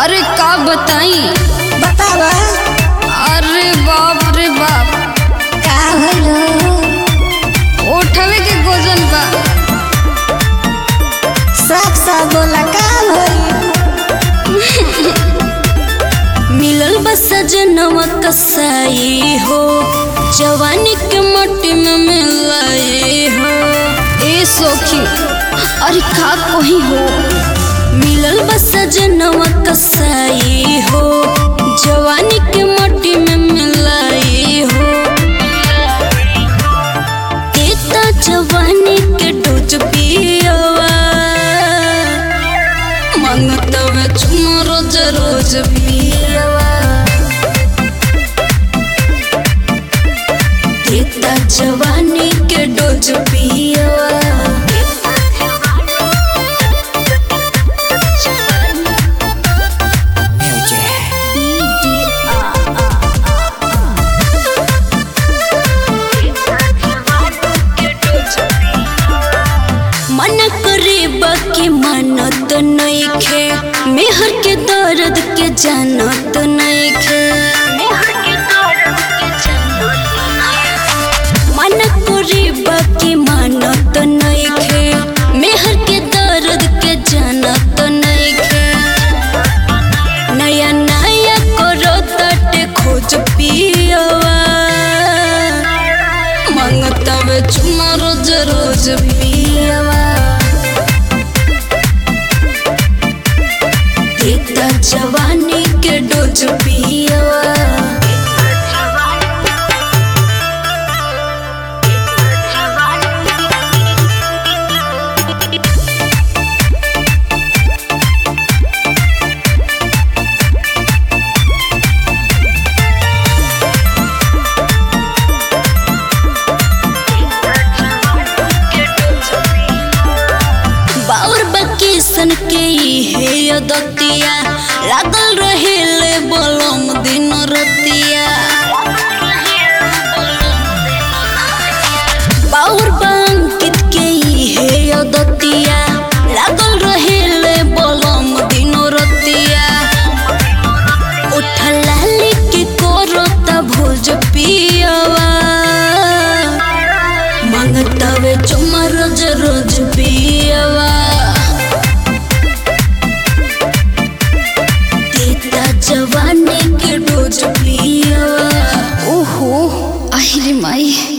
अरे का बताई बतावा अरे बाप रे बाप का भइलो उठवे के गोजन बा साफ साफ बोला का भइल मिलल बा सजनवा कसाई हो जवानी के मट्टी में मिलाए हो ए सोखी अरे का कोही हो मिलल बा सजनवा कसाई हो जवानी के मट्टी में मिलाए हो देता जवानी के डोज पियवा मंगतवे चुमा रोज रोज पियवा देता जवानी के डोज पियवा मन करे बाकी मानत नइखे मेहर के दर्द के जानत नइखे मन करे बाकी मानत नइखे मेहर के दर्द के जानत नइखे नया नया करो तटे खोज पियवा मंगतवे चुमा रोज रोज पियवा देता जवानी के डोज पियवा बाउर बकीसन के हे अदतिया लागल रहेले बलम दिन रतिया बाउर बंकित के हे अदतिया लागल रहेले बलम दिन रतिया उठला के कोरता भोज पियवा मंगतवे चुमा रोज रोज पियवा देता जवानी के डोज पियवा ओहो आहिरे माई